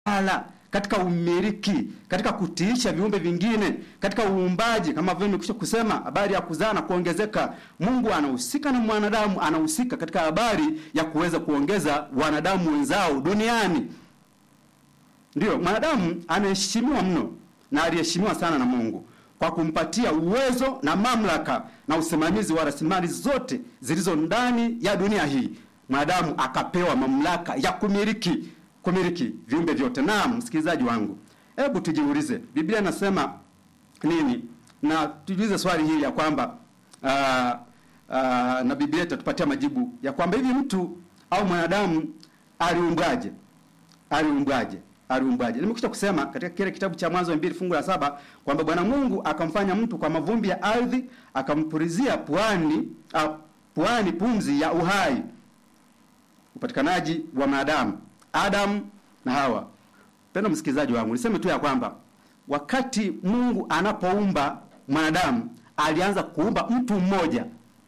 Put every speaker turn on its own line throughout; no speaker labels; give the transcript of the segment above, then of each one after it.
utawala, katika umiliki, katika kutiisha viumbe vingine, katika uumbaji, kama vile nimekwisha kusema habari ya kuzaa na kuongezeka. Mungu anahusika na mwanadamu, anahusika katika habari ya kuweza kuongeza wanadamu wenzao duniani. Ndiyo, mwanadamu anaheshimiwa mno na aliheshimiwa sana na Mungu kwa kumpatia uwezo na mamlaka na usimamizi wa rasilimali zote zilizo ndani ya dunia hii. Mwanadamu akapewa mamlaka ya kumiliki kumiliki viumbe vyote. Naam, msikilizaji wangu, hebu tujiulize, Biblia inasema nini? Na tujiulize swali hili ya kwamba aa, aa, na Biblia itatupatia majibu ya kwamba hivi mtu au mwanadamu aliumbwaje? Aliumbwaje? aliumbwaje. Nimekwisha kusema katika kile kitabu cha Mwanzo mbili fungu la saba kwamba Bwana Mungu akamfanya mtu kwa mavumbi ya ardhi, akampulizia puani a, puani pumzi ya uhai. Upatikanaji wa mwanadamu Adam na Hawa. Pendo msikilizaji wangu, niseme tu ya kwamba wakati Mungu anapoumba mwanadamu alianza kuumba mtu mmoja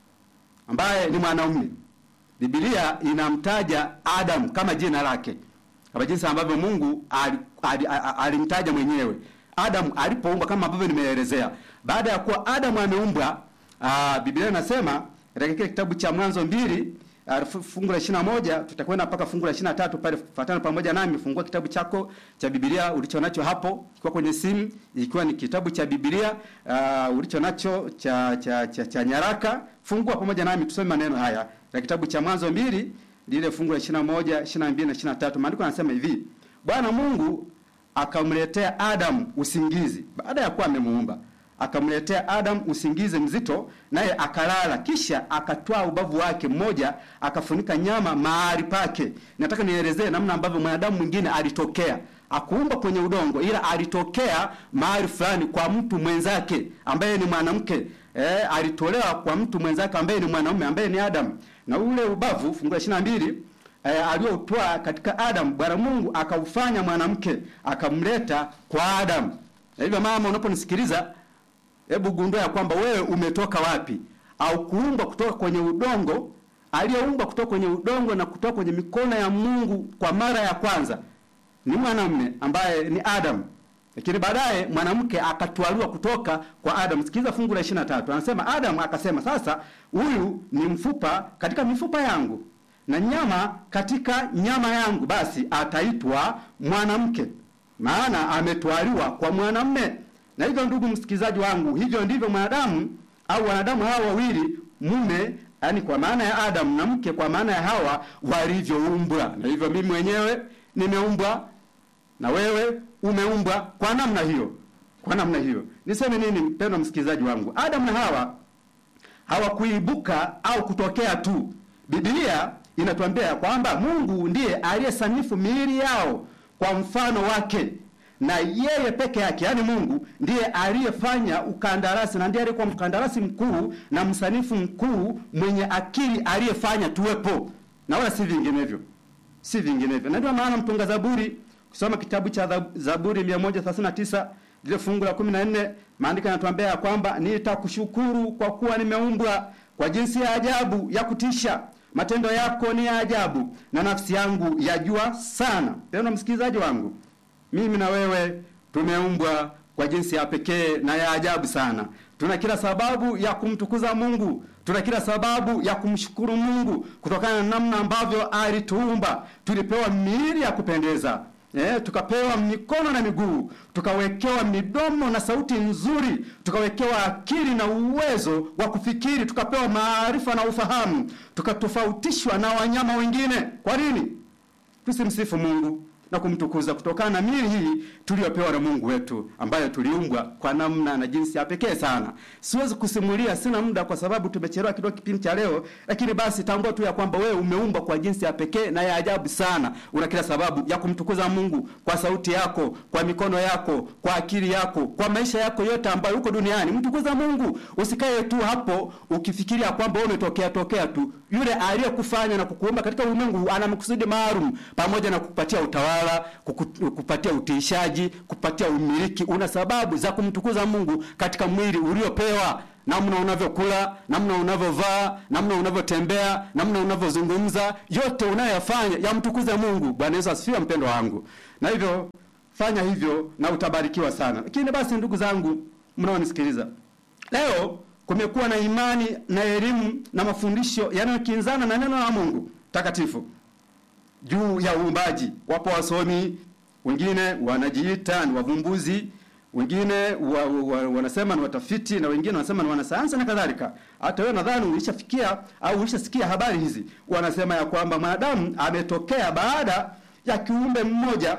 ambaye ni mwanaume. Biblia inamtaja Adam kama jina lake kama jinsi ambavyo Mungu alimtaja mwenyewe Adamu alipoumbwa, kama ambavyo nimeelezea. Baada ya kuwa Adamu ameumbwa, Biblia inasema katika kile kitabu cha Mwanzo mbili fungu la ishirini na moja tutakwenda mpaka fungu la ishirini na tatu pale. Fuatana pamoja nami, fungua kitabu chako cha Biblia ulicho nacho hapo, ikiwa kwenye simu, ikiwa ni kitabu cha Biblia uh, ulicho nacho cha cha, cha cha nyaraka, fungua pamoja nami tusome maneno haya ya kitabu cha Mwanzo mbili lile fungu la 21, 22 na 23. Maandiko yanasema hivi: Bwana Mungu akamletea Adamu usingizi baada ya kuwa amemuumba. Akamletea Adamu usingizi mzito, naye akalala. Kisha akatwaa ubavu wake mmoja, akafunika nyama mahali pake. Nataka nielezee namna ambavyo mwanadamu mwingine alitokea. Akuumba kwenye udongo, ila alitokea mahali fulani kwa mtu mwenzake ambaye ni mwanamke. Eh, alitolewa kwa mtu mwenzake ambaye ni mwanaume ambaye ni Adamu na ule ubavu fungu la ishirini na mbili eh, aliotwaa katika Adamu, Bwana Mungu akaufanya mwanamke akamleta kwa Adamu. Na hivyo mama, unaponisikiliza, hebu gundua ya kwamba wewe umetoka wapi, au kuumbwa kutoka kwenye udongo. Aliyeumbwa kutoka kwenye udongo na kutoka kwenye mikono ya Mungu kwa mara ya kwanza ni mwanamume ambaye ni Adamu, lakini baadaye mwanamke akatwaliwa kutoka kwa Adamu. Sikiliza fungu la 23, anasema Adamu akasema, sasa huyu ni mfupa katika mifupa yangu na nyama katika nyama yangu, basi ataitwa mwanamke, maana ametwaliwa kwa mwanamume. Na hivyo, ndugu msikilizaji wangu, hivyo ndivyo mwanadamu au wanadamu hawa wawili, mume yani kwa maana ya Adamu na mke kwa maana ya Hawa, walivyoumbwa. Na hivyo mimi mwenyewe nimeumbwa na wewe umeumbwa kwa namna hiyo, kwa namna hiyo. Niseme nini, mpendwa msikilizaji wangu? Adamu na Hawa hawakuibuka au kutokea tu. Biblia inatuambia kwamba Mungu ndiye aliyesanifu miili yao kwa mfano wake, na yeye peke yake, yaani Mungu ndiye aliyefanya ukandarasi na ndiye aliyekuwa mkandarasi mkuu na msanifu mkuu mwenye akili aliyefanya tuwepo, na wala si vinginevyo, si vinginevyo. Na ndio maana mtunga Zaburi kusoma kitabu cha Zaburi 139 lile fungu la 14, maandiko yanatuambia ya kwamba nitakushukuru kwa kuwa nimeumbwa kwa jinsi ya ajabu ya kutisha, matendo yako ni ya ajabu, na nafsi yangu yajua sana. Tena msikilizaji wangu, mimi na wewe tumeumbwa kwa jinsi ya pekee na ya ajabu sana. Tuna kila sababu ya kumtukuza Mungu, tuna kila sababu ya kumshukuru Mungu kutokana na namna ambavyo alituumba. Tulipewa miili ya kupendeza Eh, tukapewa mikono na miguu, tukawekewa midomo na sauti nzuri, tukawekewa akili na uwezo wa kufikiri, tukapewa maarifa na ufahamu, tukatofautishwa na wanyama wengine. Kwa nini tusimsifu Mungu na kumtukuza kutokana na miili hii tuliyopewa na Mungu wetu ambayo tuliumbwa kwa namna na jinsi ya pekee sana. Siwezi kusimulia, sina muda kwa sababu tumechelewa kidogo kipindi cha leo, lakini basi tambua tu ya kwamba wewe umeumbwa kwa jinsi ya pekee na ya ajabu sana. Una kila sababu ya kumtukuza Mungu kwa sauti yako, kwa mikono yako, kwa akili yako, kwa maisha yako yote ambayo uko duniani. Mtukuza Mungu, usikae tu hapo ukifikiria kwamba wewe umetokea tokea tu. Yule aliyekufanya na kukuumba katika ulimwengu ana makusudi maalum, pamoja na kukupatia utawala, kukupatia utiishaji, kupatia umiliki. Una sababu za kumtukuza Mungu katika mwili uliopewa namna unavyokula, namna unavyovaa, namna unavyotembea, namna unavyozungumza, yote unayoyafanya yamtukuze Mungu. Bwana Yesu asifiwe, mpendo wangu. Na hivyo fanya hivyo na utabarikiwa sana. Lakini basi, ndugu zangu mnaonisikiliza leo, kumekuwa na imani na elimu na mafundisho yanayokinzana na neno la Mungu takatifu juu ya uumbaji. Wapo wasomi wengine wanajiita ni wavumbuzi, wengine wa, wa, wanasema ni watafiti na wengine wanasema ni wanasayansi na kadhalika. Hata wewe nadhani ulishafikia au ulishasikia habari hizi. Wanasema ya kwamba mwanadamu ametokea baada ya kiumbe mmoja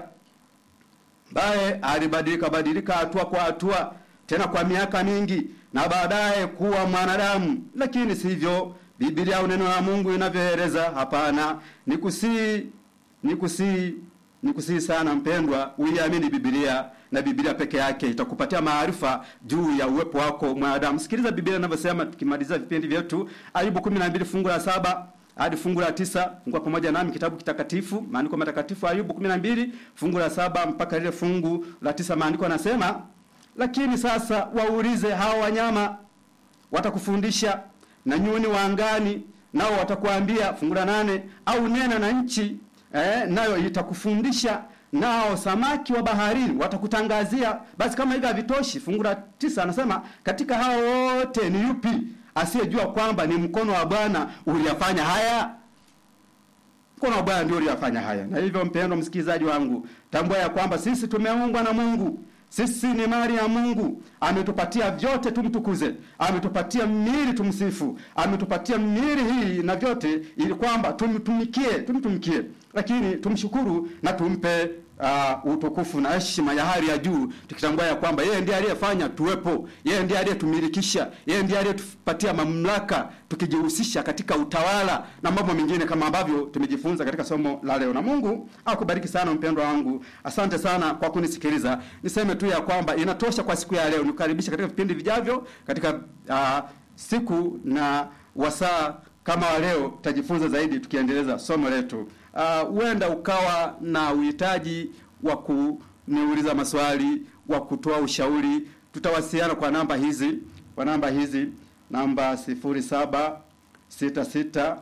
ambaye alibadilika badilika hatua kwa hatua, tena kwa miaka mingi, na baadaye kuwa mwanadamu. Lakini sivyo Biblia au neno la Mungu inavyoeleza. Hapana, nikusii nikusii nikusii sana mpendwa, uiamini Biblia na Biblia peke yake itakupatia maarifa juu ya uwepo wako mwanadamu. Sikiliza Biblia inavyosema, tukimaliza vipindi vyetu, Ayubu 12 fungu la saba hadi fungu la tisa. Fungua pamoja nami kitabu kitakatifu, maandiko matakatifu, Ayubu 12 fungu la saba mpaka lile fungu la tisa. Maandiko yanasema, lakini sasa waulize hao wanyama, watakufundisha na nyuni wa angani nao watakuambia. Fungu la nane, au nena na nchi eh, nayo itakufundisha, nao samaki wa baharini watakutangazia. Basi kama hivi havitoshi, fungu la tisa anasema katika hao wote ni yupi asiyejua kwamba ni mkono wa Bwana uliyafanya haya? Mkono wa Bwana ndio uliyafanya haya. Na hivyo, mpendwa msikilizaji wangu, tambua ya kwamba sisi tumeumbwa na Mungu. Sisi ni mali ya Mungu. Ametupatia vyote tumtukuze, ametupatia miili tumsifu, ametupatia miili hii na vyote, ili kwamba tumtumikie, tumtumikie, lakini tumshukuru na tumpe uh, utukufu na heshima ya hali ya juu, tukitambua ya kwamba yeye ndiye aliyefanya tuwepo, yeye ndiye aliyetumilikisha, yeye ndiye aliyetupatia mamlaka, tukijihusisha katika utawala na mambo mengine kama ambavyo tumejifunza katika somo la leo. Na Mungu akubariki sana mpendwa wangu, asante sana kwa kunisikiliza. Niseme tu ya kwamba inatosha kwa siku ya leo, nikukaribisha katika vipindi vijavyo katika uh, siku na wasaa kama wa leo, tutajifunza zaidi tukiendeleza somo letu. Huenda uh, ukawa na uhitaji wa kuniuliza maswali, wa kutoa ushauri. Tutawasiliana kwa namba hizi, kwa namba hizi, namba sifuri saba sita sita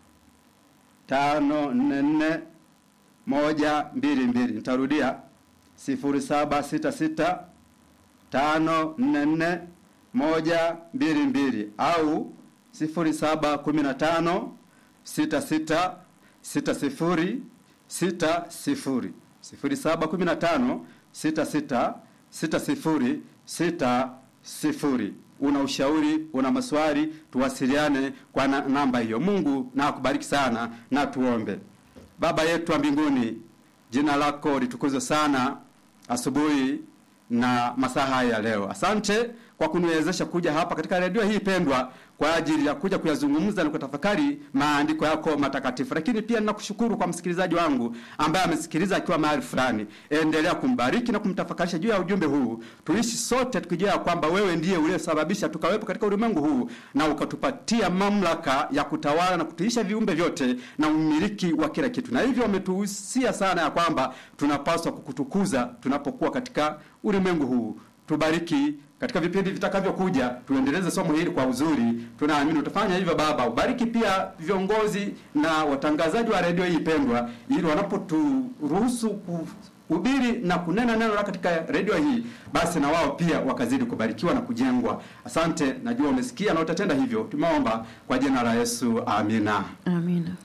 tano nne nne moja mbili mbili. Nitarudia sifuri saba sita sita tano nne nne moja mbili mbili au sifuri saba kumi na tano sita sita sita sifuri sita sifuri sifuri saba kumi na tano sita sita sita sifuri sita sifuri. Una ushauri, una maswali, tuwasiliane kwa na, namba hiyo. Mungu na akubariki sana, na tuombe. Baba yetu wa mbinguni, jina lako litukuzwe sana asubuhi na masaa haya ya leo. Asante kwa kuniwezesha kuja hapa katika redio hii pendwa kwa ajili ya kuja kuyazungumza na kutafakari maandiko yako matakatifu. Lakini pia ninakushukuru kwa msikilizaji wangu ambaye amesikiliza akiwa mahali fulani. Endelea kumbariki na kumtafakarisha juu ya ujumbe huu, tuishi sote tukijua kwamba wewe ndiye uliyesababisha tukawepo katika ulimwengu huu na ukatupatia mamlaka ya kutawala na kutuisha viumbe vyote na umiliki wa kila kitu, na hivyo umetuhusia sana ya kwamba tunapaswa kukutukuza tunapokuwa katika ulimwengu huu. Tubariki katika vipindi vitakavyokuja, tuendeleze somo hili kwa uzuri. Tunaamini utafanya hivyo Baba. Ubariki pia viongozi na watangazaji wa redio hii pendwa, ili wanapoturuhusu kuhubiri na kunena neno la katika redio hii, basi na wao pia wakazidi kubarikiwa na kujengwa. Asante, najua umesikia na utatenda hivyo. Tumeomba kwa jina la Yesu, amina,
Amina.